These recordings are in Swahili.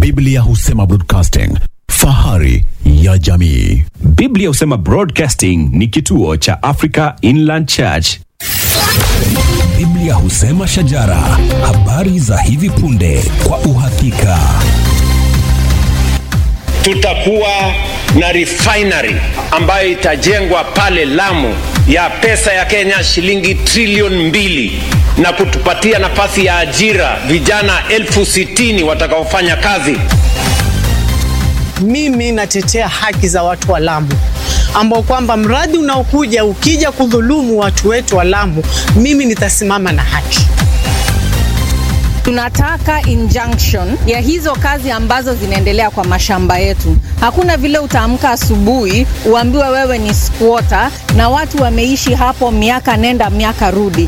Biblia husema broadcasting, fahari ya jamii. Biblia husema Broadcasting ni kituo cha Africa Inland Church. Biblia husema shajara, habari za hivi punde kwa uhakika. tutakuwa na refinery ambayo itajengwa pale Lamu ya pesa ya Kenya shilingi trilioni mbili na kutupatia nafasi ya ajira vijana elfu sitini watakaofanya kazi. Mimi natetea haki za watu wa Lamu ambao kwamba mradi unaokuja ukija kudhulumu watu wetu wa Lamu, mimi nitasimama na haki. Tunataka injunction ya hizo kazi ambazo zinaendelea kwa mashamba yetu. Hakuna vile utaamka asubuhi uambiwe wewe ni squatter na watu wameishi hapo miaka nenda miaka rudi.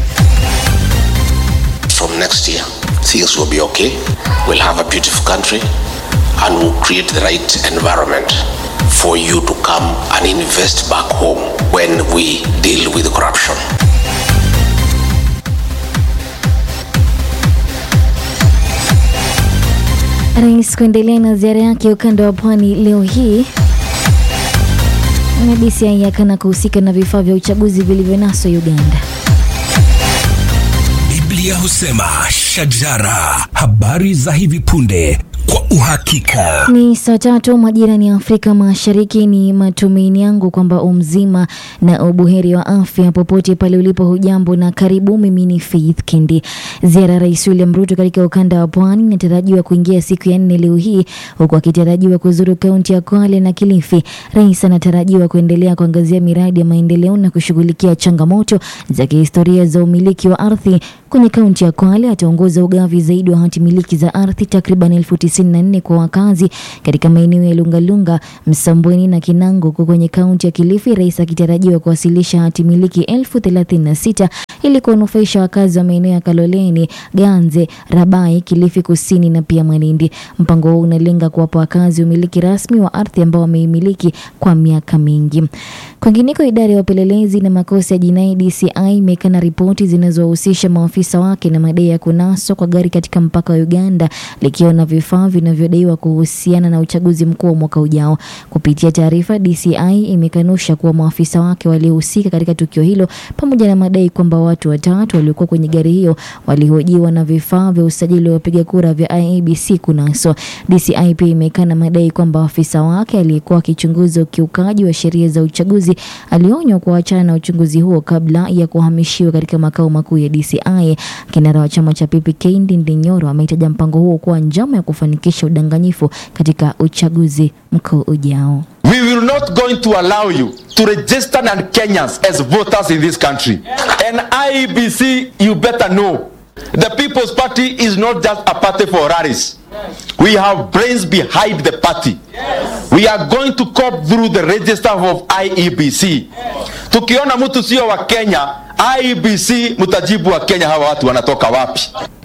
from next year, things will be okay. We'll have a beautiful country and we'll create the right environment for you to come and invest back home when we deal with corruption. Rais kuendelea na ziara yake ukanda wa pwani leo hii. Na DCI yakana kuhusika na vifaa vya uchaguzi vilivyonaswa Uganda. Biblia husema shajara, habari za hivi punde kwa uhakika. Ni saa tatu majirani ya Afrika Mashariki. Ni matumaini yangu kwamba umzima na ubuheri wa afya popote pale ulipo. Hujambo na karibu. Mimi ni Faith Kendi. Ziara ya Rais William Ruto katika ukanda wa pwani inatarajiwa kuingia siku ya nne leo hii, huku akitarajiwa kuzuru kaunti ya Kwale na Kilifi. Rais anatarajiwa kuendelea kuangazia miradi ya maendeleo na kushughulikia changamoto za kihistoria za umiliki wa ardhi kwenye kaunti ya Kwale. Ataongoza ugavi zaidi wa hati miliki za ardhi takriban elfu tisini na nne kwa wakazi katika maeneo ya Lungalunga, Msambweni na Kinango. Huku kwenye kaunti ya Kilifi, rais akitarajiwa kuwasilisha hati miliki elfu thelathini na sita ili kuwanufaisha wakazi wa maeneo ya Kaloleni, Ganze, Rabai, Kilifi Kusini na pia Malindi. Mpango huu unalenga kuwapa wakazi umiliki rasmi wa ardhi ambao wameimiliki kwa miaka mingi. Kwingineko, idara ya upelelezi na makosa ya jinai DCI imekana ripoti zinazowahusisha maafisa wake na madai ya kunaswa kwa gari katika mpaka wa Uganda likiwa na vifaa vinavyodaiwa kuhusiana na uchaguzi mkuu wa mwaka ujao. Kupitia taarifa, DCI imekanusha kuwa maafisa wake walihusika katika tukio hilo pamoja na madai kwamba watu watatu waliokuwa kwenye gari hiyo walihojiwa na vifaa vya usajili wa wapiga kura vya IEBC kunaswa. DCI pia imekana madai kwamba afisa wake aliyekuwa akichunguza ukiukaji wa sheria za uchaguzi alionywa kuachana na uchunguzi huo kabla ya kuhamishiwa katika makao makuu ya DCI. Kinara wa chama cha PPK Ndindi Nyoro ameitaja mpango huo kuwa njama ya kufanikisha udanganyifu katika uchaguzi mkuu ujao. We will not going to allow you to register non-Kenyans as voters in this country. And IEBC, you better know, the People's Party is not just a party for rallies. We have brains behind the party. We are going to cope through the register of IEBC. Tukiona mtu sio wa Kenya, IEBC mtajibu wa Kenya hawa watu wanatoka wapi?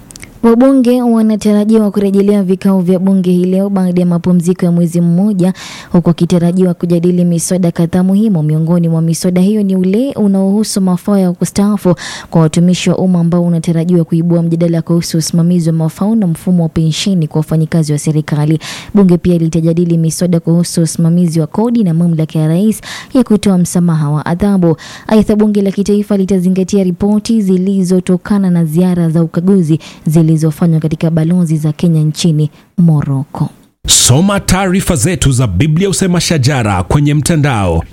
Wabunge wanatarajiwa kurejelea vikao vya bunge hii leo baada ya mapumziko ya mwezi mmoja, huku wakitarajiwa kujadili miswada kadhaa muhimu. Miongoni mwa miswada hiyo ni ule unaohusu mafao ya kustaafu kwa watumishi wa umma ambao unatarajiwa kuibua mjadala kuhusu usimamizi wa mafao na mfumo wa pensheni kwa wafanyikazi wa serikali. Bunge pia litajadili miswada kuhusu usimamizi wa kodi na mamlaka ya rais ya kutoa msamaha wa adhabu. Aidha, bunge la kitaifa litazingatia ripoti zilizotokana na ziara za ukaguzi zilizofanywa katika balozi za Kenya nchini Morocco. Soma taarifa zetu za Biblia Usema Shajara kwenye mtandao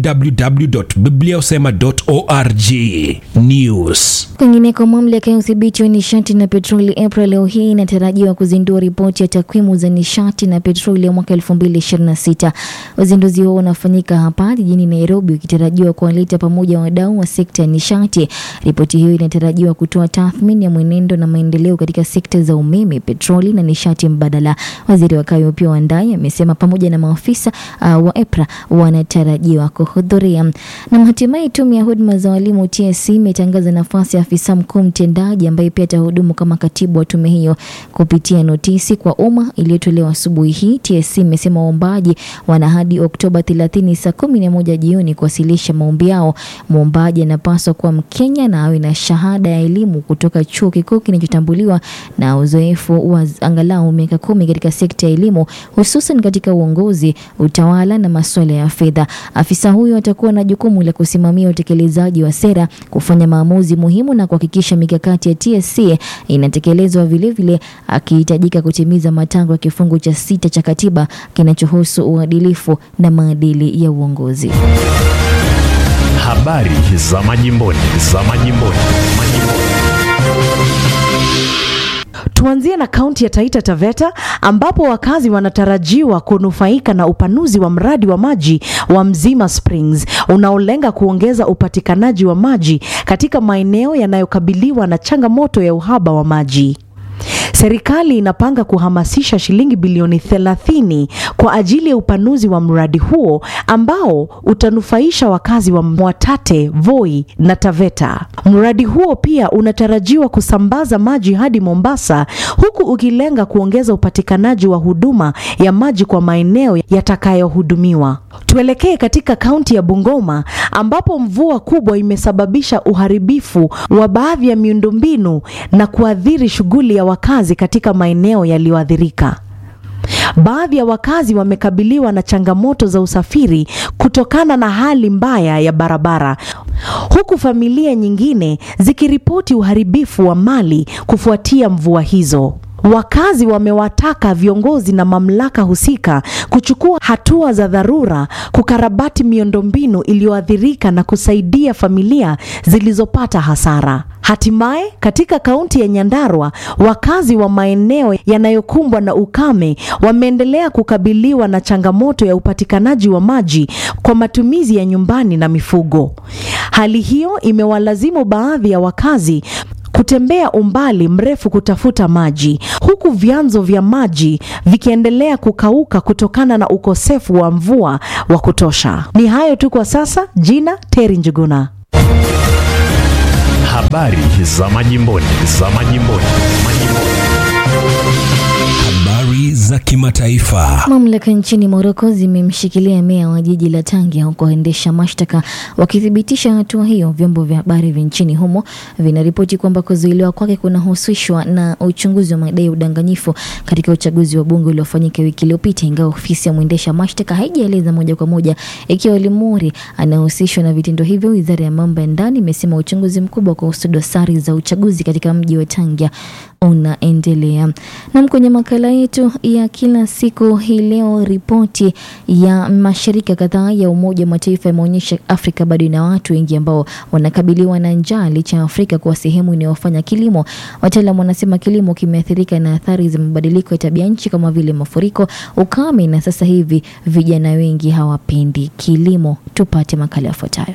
www.bibliausema.org. News. Kwingineko, mamlaka ya udhibiti wa nishati na petroli EPRA leo hii inatarajiwa kuzindua ripoti ya takwimu za nishati na petroli ya mwaka 2026. Uzinduzi huo unafanyika hapa jijini Nairobi, ukitarajiwa kuwaleta pamoja wadau wa sekta ya nishati. Ripoti hiyo inatarajiwa kutoa tathmini ya mwenendo na maendeleo katika sekta za umeme, petroli na nishati mbadala. Waziri wa Kayo pia Wandai amesema pamoja na maafisa uh, wa EPRA wanatarajiwa kuhudhuria. Na hatimaye tume ya huduma za walimu TSC imetangaza nafasi ya afisa mkuu mtendaji ambaye pia atahudumu kama katibu wa tume hiyo. Kupitia notisi kwa umma iliyotolewa asubuhi hii, TSC imesema waombaji wana hadi Oktoba 30 saa 11 jioni kuwasilisha maombi yao. Mwombaji anapaswa kuwa Mkenya na awe na shahada ya elimu kutoka chuo kikuu kinachotambuliwa na uzoefu wa angalau miaka kumi katika sekta ya elimu kilimo, hususan katika uongozi, utawala na masuala ya fedha. Afisa huyo atakuwa na jukumu la kusimamia utekelezaji wa sera, kufanya maamuzi muhimu na kuhakikisha mikakati ya TSC inatekelezwa, vilevile akihitajika kutimiza matakwa ya kifungu cha sita cha katiba kinachohusu uadilifu na maadili ya uongozi. Habari za majimboni, za majimboni, majimboni. Tuanzie na kaunti ya Taita Taveta ambapo wakazi wanatarajiwa kunufaika na upanuzi wa mradi wa maji wa Mzima Springs unaolenga kuongeza upatikanaji wa maji katika maeneo yanayokabiliwa na changamoto ya uhaba wa maji. Serikali inapanga kuhamasisha shilingi bilioni 30 kwa ajili ya upanuzi wa mradi huo ambao utanufaisha wakazi wa Mwatate, Voi na Taveta. Mradi huo pia unatarajiwa kusambaza maji hadi Mombasa huku ukilenga kuongeza upatikanaji wa huduma ya maji kwa maeneo yatakayohudumiwa. Tuelekee katika kaunti ya Bungoma ambapo mvua kubwa imesababisha uharibifu wa baadhi ya miundombinu na kuathiri shughuli ya wakazi katika maeneo yaliyoathirika. Baadhi ya wakazi wamekabiliwa na changamoto za usafiri kutokana na hali mbaya ya barabara, huku familia nyingine zikiripoti uharibifu wa mali kufuatia mvua hizo. Wakazi wamewataka viongozi na mamlaka husika kuchukua hatua za dharura kukarabati miundombinu iliyoathirika na kusaidia familia zilizopata hasara. Hatimaye, katika kaunti ya Nyandarua, wakazi wa maeneo yanayokumbwa na ukame wameendelea kukabiliwa na changamoto ya upatikanaji wa maji kwa matumizi ya nyumbani na mifugo. Hali hiyo imewalazimu baadhi ya wakazi kutembea umbali mrefu kutafuta maji huku vyanzo vya maji vikiendelea kukauka kutokana na ukosefu wa mvua wa kutosha. Ni hayo tu kwa sasa. Jina Teri Njuguna. Habari za majimboni, za majimboni, majimboni. Habari za kimataifa. Mamlaka nchini Moroko zimemshikilia meya wa jiji la Tangia huku waendesha mashtaka wakithibitisha hatua hiyo. Vyombo vya habari vya nchini humo vinaripoti kwamba kuzuiliwa kwake kunahusishwa na uchunguzi wa madai ya udanganyifu katika uchaguzi wa bunge uliofanyika wiki iliyopita, ingawa ofisi ya mwendesha mashtaka haijaeleza moja kwa moja ikiwa Limuri anahusishwa na vitendo hivyo. Wizara ya mambo ya ndani imesema uchunguzi mkubwa kuhusu dosari za uchaguzi katika mji wa Tangia unaendelea. Nam, kwenye makala yetu ya kila siku hii leo, ripoti ya mashirika kadhaa ya Umoja wa Mataifa yameonyesha Afrika bado ina watu wengi ambao wanakabiliwa na njaa licha ya Afrika kuwa sehemu inayofanya kilimo. Wataalam wanasema kilimo kimeathirika na athari za mabadiliko ya tabia nchi kama vile mafuriko, ukame na sasa hivi vijana wengi hawapendi kilimo. Tupate makala yafuatayo.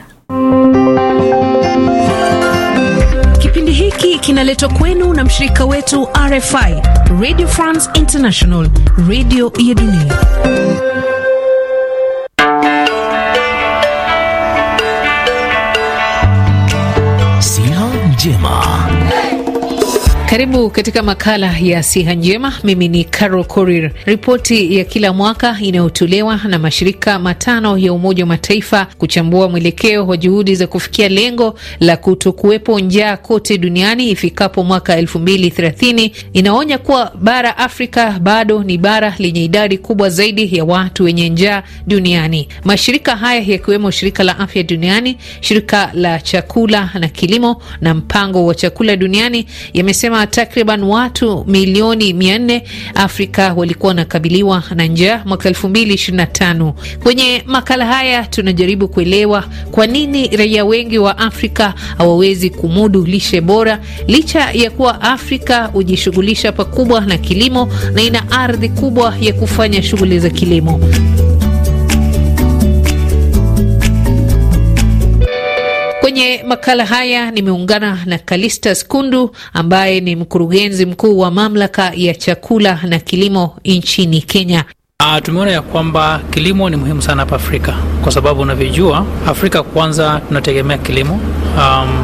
Kipindi hiki kinaletwa kwenu na mshirika wetu RFI, Radio France International, radio ya dunia. Siha njema. Karibu katika makala ya siha njema. Mimi ni Carol Korir. Ripoti ya kila mwaka inayotolewa na mashirika matano ya Umoja wa Mataifa kuchambua mwelekeo wa juhudi za kufikia lengo la kutokuwepo njaa kote duniani ifikapo mwaka elfu mbili thelathini inaonya kuwa bara Afrika bado ni bara lenye idadi kubwa zaidi ya watu wenye njaa duniani. Mashirika haya yakiwemo Shirika la Afya Duniani, Shirika la Chakula na Kilimo na Mpango wa Chakula Duniani yamesema takriban watu milioni mia nne Afrika walikuwa wanakabiliwa na njaa mwaka elfu mbili ishirini na tano. Kwenye makala haya tunajaribu kuelewa kwa nini raia wengi wa Afrika hawawezi kumudu lishe bora licha ya kuwa Afrika hujishughulisha pakubwa na kilimo na ina ardhi kubwa ya kufanya shughuli za kilimo. Kwenye makala haya nimeungana na Kalistas Kundu ambaye ni mkurugenzi mkuu wa mamlaka ya chakula na kilimo nchini Kenya. Uh, tumeona ya kwamba kilimo ni muhimu sana hapa Afrika kwa sababu unavyojua, Afrika kwanza tunategemea kilimo um,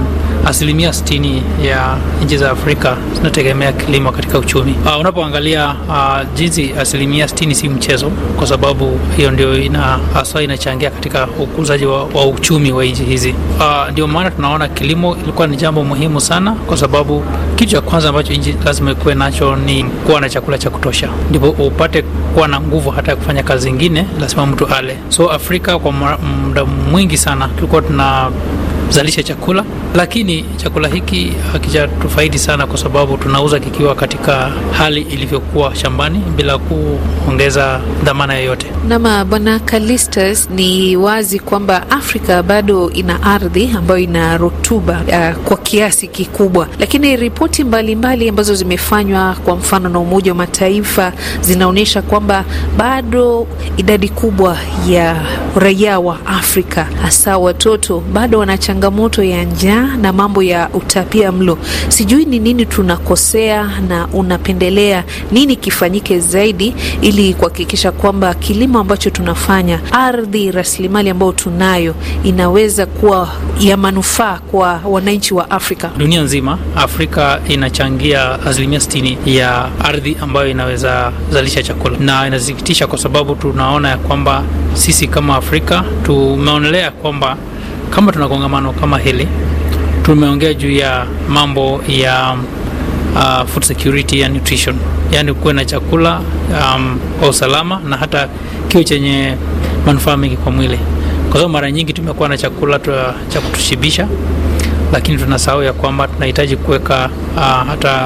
asilimia 60 ya nchi za Afrika zinategemea kilimo katika uchumi. Uh, unapoangalia uh, jinsi asilimia 60 si mchezo, kwa sababu hiyo ndio ina hasa inachangia katika ukuzaji wa, wa uchumi wa nchi hizi. Uh, ndio maana tunaona kilimo ilikuwa ni jambo muhimu sana, kwa sababu kitu cha kwanza ambacho nchi lazima ikuwe nacho ni kuwa na chakula cha kutosha, ndipo upate kuwa na nguvu hata ya kufanya kazi zingine, lazima mtu ale. So Afrika kwa muda mwingi sana tulikuwa tuna zalisha chakula, lakini chakula hiki hakijatufaidi sana kwa sababu tunauza kikiwa katika hali ilivyokuwa shambani bila kuongeza dhamana yoyote. Nama Bwana Kalistas, ni wazi kwamba Afrika bado ina ardhi ambayo ina rutuba uh, kwa kiasi kikubwa, lakini ripoti mbalimbali ambazo zimefanywa kwa mfano na Umoja wa Mataifa zinaonyesha kwamba bado idadi kubwa ya raia wa Afrika hasa watoto bado wana changamoto ya njaa na mambo ya utapia mlo. Sijui ni nini tunakosea na unapendelea nini kifanyike zaidi ili kuhakikisha kwamba kilimo ambacho tunafanya, ardhi, rasilimali ambayo tunayo inaweza kuwa ya manufaa kwa wananchi wa Afrika. Dunia nzima, Afrika inachangia asilimia sitini ya ardhi ambayo inaweza zalisha chakula, na inasikitisha kwa sababu tunaona ya kwamba sisi kama Afrika tumeonelea kwamba kama tuna kongamano kama hili tumeongea juu ya mambo ya uh, food security ya nutrition, yaani kuwe na chakula um, kwa usalama na hata kiwe chenye manufaa mengi kwa mwili, kwa sababu mara nyingi tumekuwa na chakula cha kutushibisha, lakini tunasahau ya kwamba tunahitaji kuweka uh, hata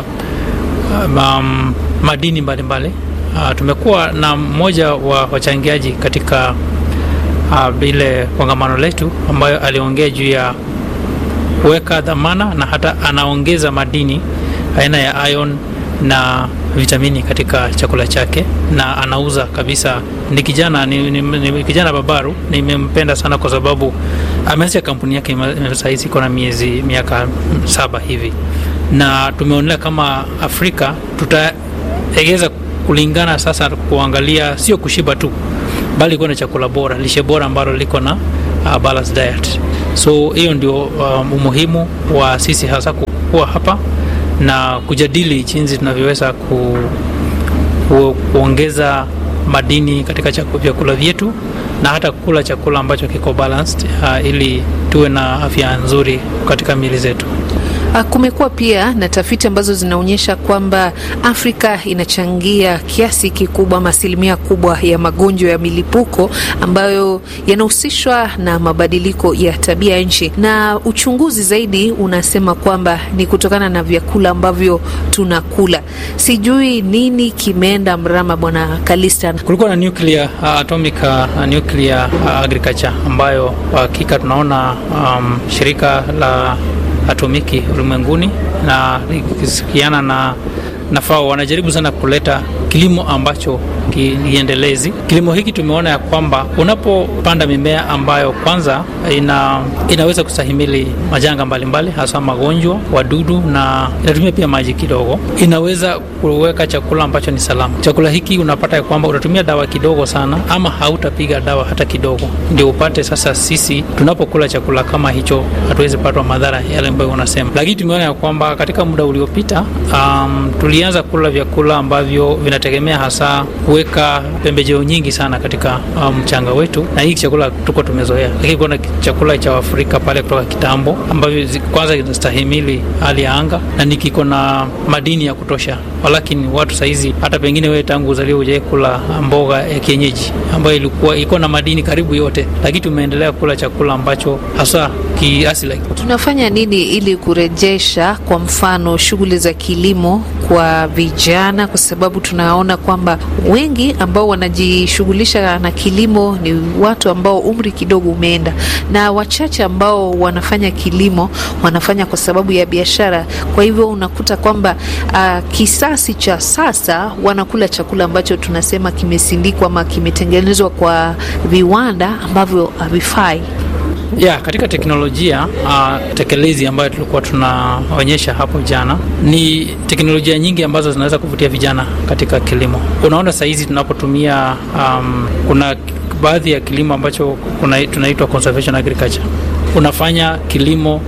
um, madini mbalimbali mbali. Uh, tumekuwa na mmoja wa wachangiaji katika vile uh, kongamano letu ambayo aliongea juu ya kuweka dhamana na hata anaongeza madini aina ya iron na vitamini katika chakula chake na anauza kabisa. Ni kijana ni, ni, ni kijana babaru, nimempenda sana kwa sababu ameanzisha kampuni yake sahizi iko na miezi miaka saba hivi, na tumeonelea kama Afrika tutaegeza kulingana sasa kuangalia sio kushiba tu bali kuwa na chakula bora, lishe bora ambalo liko na uh, balanced diet. So hiyo ndio um, umuhimu wa sisi hasa kuwa hapa na kujadili jinsi tunavyoweza ku, ku, kuongeza madini katika vyakula vyetu na hata kula chakula ambacho kiko balanced uh, ili tuwe na afya nzuri katika miili zetu. Kumekuwa pia na tafiti ambazo zinaonyesha kwamba Afrika inachangia kiasi kikubwa ama asilimia kubwa ya magonjwa ya milipuko ambayo yanahusishwa na mabadiliko ya tabia nchi, na uchunguzi zaidi unasema kwamba ni kutokana na vyakula ambavyo tunakula. Sijui nini kimeenda mrama, Bwana Kalista. Kulikuwa na nuclear, uh, atomic uh, nuclear uh, agriculture ambayo kwa hakika tunaona um, shirika la atomiki ulimwenguni na likisikiana na na FAO wanajaribu sana kuleta kilimo ambacho kiendelezi. Kilimo hiki tumeona ya kwamba unapopanda mimea ambayo kwanza ina, inaweza kustahimili majanga mbalimbali, hasa magonjwa, wadudu na inatumia pia maji kidogo, inaweza kuweka chakula ambacho ni salama. Chakula hiki unapata ya kwamba utatumia dawa kidogo sana, ama hautapiga dawa hata kidogo, ndio upate sasa. Sisi tunapokula chakula kama hicho hatuwezi patwa madhara yale ambayo unasema, lakini tumeona ya kwamba katika muda uliopita um, tulianza kula vyakula ambavyo vinategemea hasa kuweka pembejeo nyingi sana katika mchanga um, wetu, na hiki chakula tuko tumezoea, lakini kuna chakula cha Afrika pale kutoka kitambo ambavyo kwanza kinastahimili hali ya anga na ni kiko na madini ya kutosha, walakini watu saizi hata pengine wewe tangu uzaliwa hujai kula mboga ya kienyeji ambayo ilikuwa iko na madini karibu yote, lakini tumeendelea kula chakula ambacho hasa kiasili. Tunafanya nini ili kurejesha kwa mfano shughuli za kilimo kwa vijana, kwa sababu tunaona kwamba wengi ambao wanajishughulisha na kilimo ni watu ambao umri kidogo umeenda, na wachache ambao wanafanya kilimo wanafanya kwa sababu ya biashara. Kwa hivyo unakuta kwamba uh, kisasi cha sasa wanakula chakula ambacho tunasema kimesindikwa ama kimetengenezwa kwa viwanda ambavyo havifai. Yeah, katika teknolojia uh, tekelezi ambayo tulikuwa tunaonyesha hapo jana ni teknolojia nyingi ambazo zinaweza kuvutia vijana katika kilimo. Unaona sahizi tunapotumia um, kuna baadhi ya kilimo ambacho kuna, tunaitwa conservation agriculture. Unafanya kilimo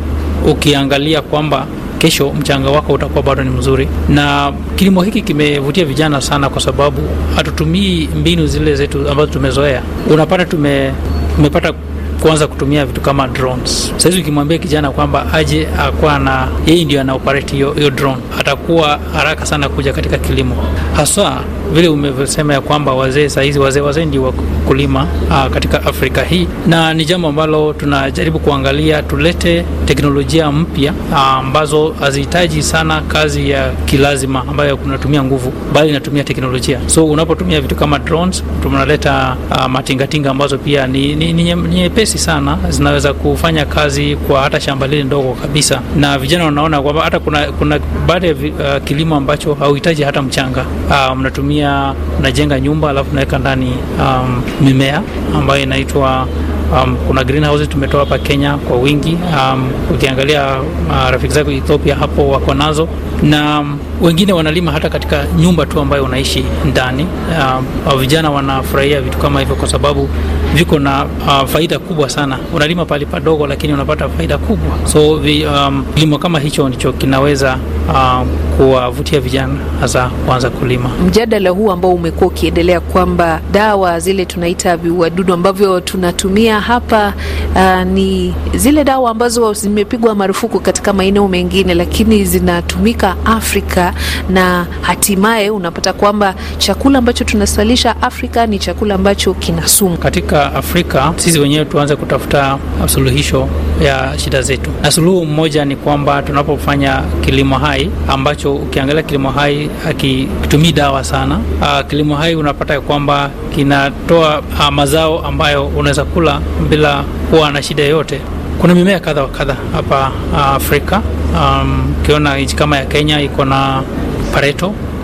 ukiangalia kwamba kesho mchanga wako utakuwa bado ni mzuri. Na kilimo hiki kimevutia vijana sana, kwa sababu hatutumii mbinu zile zetu ambazo tumezoea. Unapata tume tumepata kuanza kutumia vitu kama drones. Sasa hizi ukimwambia kijana kwamba aje akuwa na yeye ndio ana operate hiyo hiyo drone, atakuwa haraka sana kuja katika kilimo, haswa vile umevyosema ya kwamba wazee saa hizi wazee wazee ndio wakulima aa, katika Afrika hii, na ni jambo ambalo tunajaribu kuangalia tulete teknolojia mpya ambazo hazihitaji sana kazi ya kilazima ambayo kunatumia nguvu, bali inatumia teknolojia. So unapotumia vitu kama drones, tunaleta uh, matingatinga ambazo pia ni, ni, ni nyepesi sana, zinaweza kufanya kazi kwa hata shamba lile ndogo kabisa, na vijana wanaona kwamba hata kuna, kuna baada ya uh, kilimo ambacho hauhitaji hata mchanga uh, mnatumia mnajenga nyumba alafu unaweka ndani um, mimea ambayo inaitwa Um, kuna greenhouse tumetoa hapa Kenya kwa wingi. Um, ukiangalia uh, rafiki zako Ethiopia hapo wako nazo na um, wengine wanalima hata katika nyumba tu ambayo unaishi ndani. Um, vijana wanafurahia vitu kama hivyo kwa sababu viko na uh, faida kubwa sana. Unalima pale padogo, lakini unapata faida kubwa. So vi, um, kilimo kama hicho ndicho kinaweza uh, kuwavutia vijana hasa kuanza kulima. Mjadala huu ambao umekuwa ukiendelea kwamba dawa zile tunaita viuadudu ambavyo tunatumia hapa uh, ni zile dawa ambazo zimepigwa marufuku katika maeneo mengine, lakini zinatumika Afrika, na hatimaye unapata kwamba chakula ambacho tunasalisha Afrika ni chakula ambacho kina sumu. Katika Afrika sisi wenyewe tuanze kutafuta suluhisho ya shida zetu, na suluhu mmoja ni kwamba tunapofanya kilimo hai ambacho ukiangalia kilimo hai hakitumii dawa sana. Uh, kilimo hai unapata ya kwamba kinatoa uh, mazao ambayo unaweza kula bila kuwa na shida yoyote. Kuna mimea kadha wa kadha hapa uh, Afrika. Ukiona um, nchi kama ya Kenya iko na pareto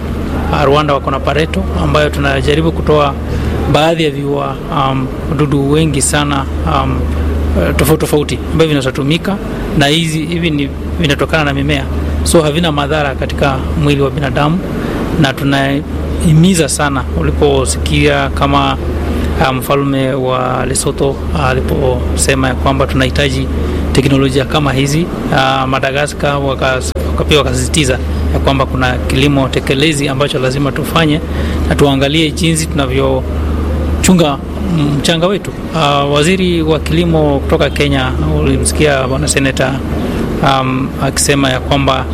uh, Rwanda wako na pareto ambayo tunajaribu kutoa baadhi ya viua um, wadudu wengi sana um, tofauti tofauti ambavyo vinazotumika na hizi hivi ni vinatokana na mimea, so havina madhara katika mwili wa binadamu, na tunahimiza sana uliposikia kama mfalme um, wa Lesotho aliposema ya kwamba tunahitaji teknolojia kama hizi uh, Madagaskar wakapia wakasisitiza ya kwamba kuna kilimo tekelezi ambacho lazima tufanye na tuangalie jinsi tunavyochunga mchanga wetu. Uh, waziri wa kilimo kutoka Kenya, ulimsikia bwana seneta um, akisema ya kwamba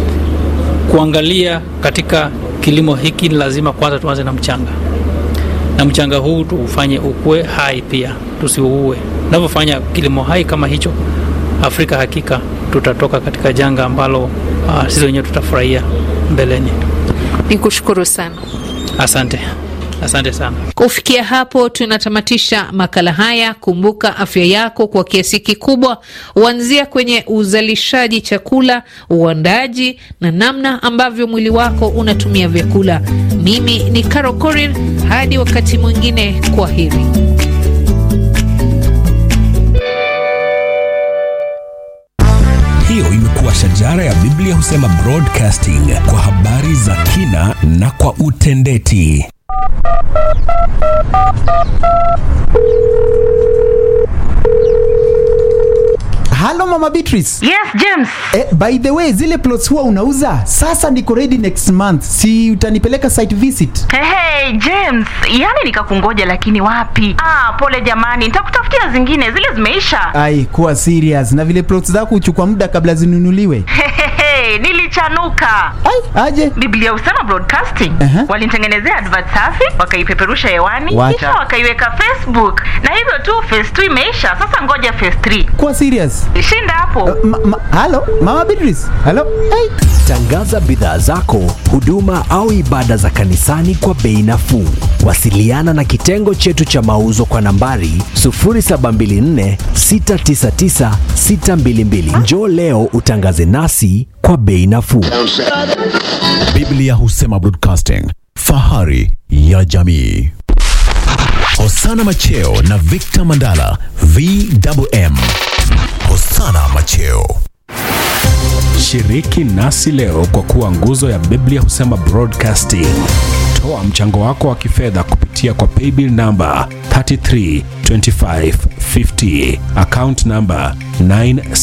kuangalia katika kilimo hiki lazima kwanza tuanze na mchanga, na mchanga huu tuufanye ukue hai pia, tusiuue. Tunavyofanya kilimo hai kama hicho, Afrika hakika tutatoka katika janga ambalo uh, sisi wenyewe tutafurahia mbeleni. Nikushukuru sana, asante. Asante sana. Kufikia hapo tunatamatisha makala haya. Kumbuka afya yako kwa kiasi kikubwa huanzia kwenye uzalishaji chakula, uandaji na namna ambavyo mwili wako unatumia vyakula. Mimi ni Caro Korir, hadi wakati mwingine, kwa heri. Hiyo imekuwa shajara ya Biblia husema broadcasting kwa habari za kina na kwa utendeti. Halo Mama Beatrice. Yes, James. Eh, by the way, zile plots huwa unauza? Sasa niko ready next month. Si utanipeleka site visit? Hey, hey, James, yani nikakungoja lakini wapi? Ah, pole jamani, nitakutafutia zingine, zile zimeisha. Ai, kuwa serious. Na vile plots zako huchukua muda kabla zinunuliwe. Hey, nilichanuka. Ai, aje. Biblia husema broadcasting. Aha. Walinitengenezea advert safi, wakaipeperusha hewani, Wacha. kisha wakaiweka Facebook. Na hivyo tu phase 2 imeisha. Sasa ngoja phase 3. Kuwa serious. Shinda hapo. Ma, ma, halo Mama Beatrice. Halo. Ai. Tangaza bidhaa zako, huduma au ibada za kanisani kwa bei nafuu. Wasiliana na kitengo chetu cha mauzo kwa nambari 0724 699 622. Njoo leo utangaze nasi kwa bei nafuu. Biblia husema broadcasting, fahari ya jamii. Hosana Macheo na Victor Mandala, VMM. Hosana Macheo. Shiriki nasi leo kwa kuwa nguzo ya Biblia husema broadcasting. Toa mchango wako wa kifedha kupitia kwa paybill namba 332550 account namba 9